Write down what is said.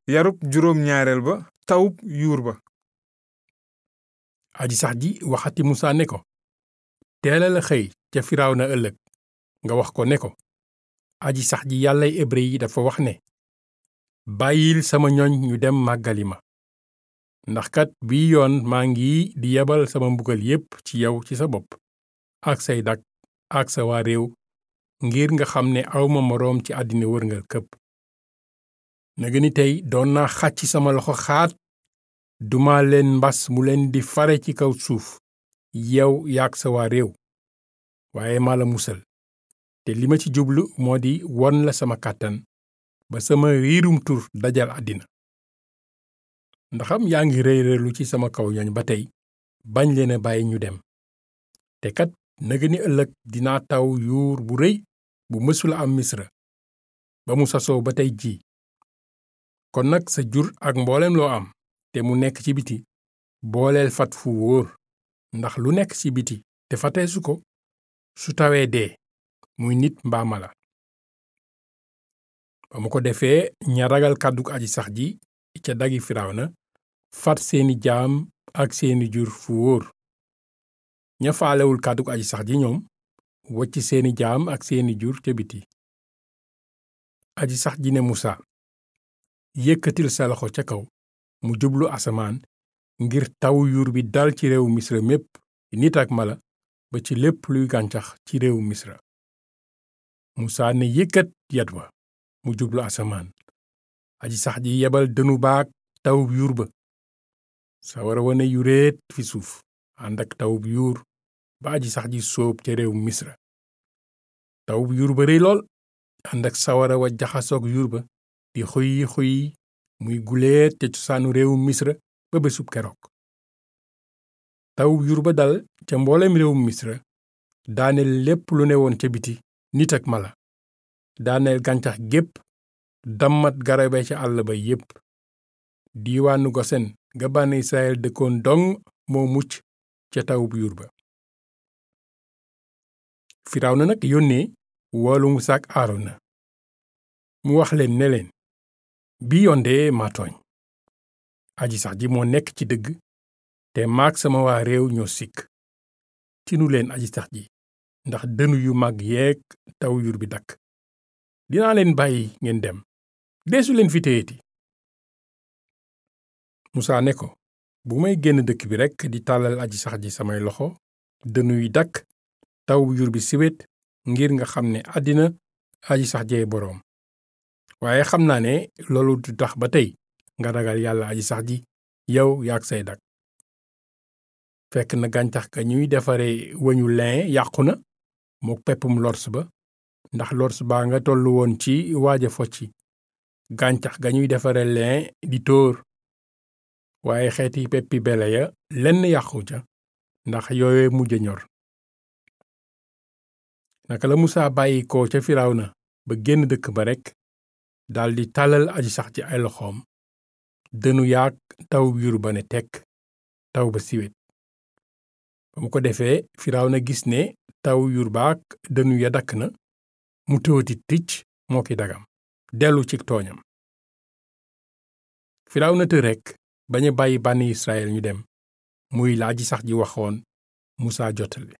yarub juróom ñaareel ba tawub yuur ba aji sax ji waxati musa ne ko teelal a xëy ca firawna ëllëg nga wax ko ne ko aji sax ji yàllay hébré yi dafa wax ne bàyyil sama ñoñ ñu dem màggali ma ndax kat bii yoon maa ngi di yebal sama mbugal yépp ci yow ci sa bopp ak say dak ak sa waa réew ngir nga xam ne awma moroom ci àddina wërngal këpp naga ni tey doon naa xàcc sama loxo xaat duma leen mbas mu leen di fare ci kaw suuf yow yaak sa waa réew waaye maa la musal te li ma ci jublu moo di won la sama kàttan ba sama riirum tur dajal àddina ndaxam yaa ngi rëy rëylu ci sama kaw ñooñ ba tey bañ leen a bàyyi ñu dem te kat naga ni ëllëg dinaa taw yuur bu rëy bu mësula am misra ba mu sasoo ba tey jii kon nag sa jur ak mboolem loo am te mu nekk ci biti booleel fat fu wóor ndax lu nekk ci biti te fateesu ko su tawee dee muy nit mbaa mala ba mu ko defee ña ragal kàddug aji sax ji ca dagi firawna fat seeni jaam ak seeni jur fu wóor ña faalewul kàddug aji sax ji ñoom wocc seeni jaam ak seeni jur ca biti aji sax ji ne musa yëkkatil sa loxo ca kaw mu jublu asamaan ngir taw yuur bi dal ci réewu misra mépp nit ak mala ba ci lépp luy gàncax ci réewu misra musa ne yëkkat yat wa mu jublu asamaan aji sax ji yebal dënu baak tawub yuur ba sawara wane yuréet fi suuf ànd ak tawub yuur ba aji sax ji sóob ca réewu misra tawub yuur ba rëy lool ànd ak sawara wa jaxasoog yuur ba di xuy xuy muy guleet ca cosaanu réewu misra ba bésub keroog tawub yuur ba dal ca mboolem réewum misra daaneel lépp lu ne woon ca biti nit ak mala daaneel gàncax gépp dammat garabe ca àll ba yépp diiwaanu gosen ga bànn israel dëkkoon dong moo mucc ca tawub yuur ba firawna nag yónnee woolu musaa ak aarona mu wax leen ne leen bi yoon de maa tooñ aji sax ji moo nekk ci dëgg te maag sama waa réew ñoo sikk tinu leen aji sax ji ndax dënu yu mag yeeg taw yur bi dakk dinaa leen bàyyi ngeen dem deesu leen fi téyeti musaa ne ko bu may génn dëkk bi rekk di tàllal aji sax ji samay loxo dënu yi dakk taw yur bi siwet ngir nga xam ne àddina aji sax jee boroom waaye xam naa ne loolu du tax ba tey nga ragal yàlla aji sax ji yow yaag say dak fekk na gàncax ga ñuy defare wëñu lin yàqu na mook peppum lors ba ndax lors baa nga tollu woon ci waaja focci gàncax ga ñuy defare lin di tóor waaye xeeti peppi bele ya lenn yàqu ca ndax yooye mujj ñor naka la musaa bàyyi ko ca firawna ba génn dëkk ba rekk daldi tàllal aji sax ci ay loxoom dënu yaag taw yur ba ne tekk taw ba siwet ba mu ko defee firawna gis ne taw yur baak dënu ya dakk na mu tëwati ticc moo ki dagam dellu ci tooñam firawna të rekk bañ a bàyyi bànni israel ñu dem muy la aji sax ji waxoon musaa jottali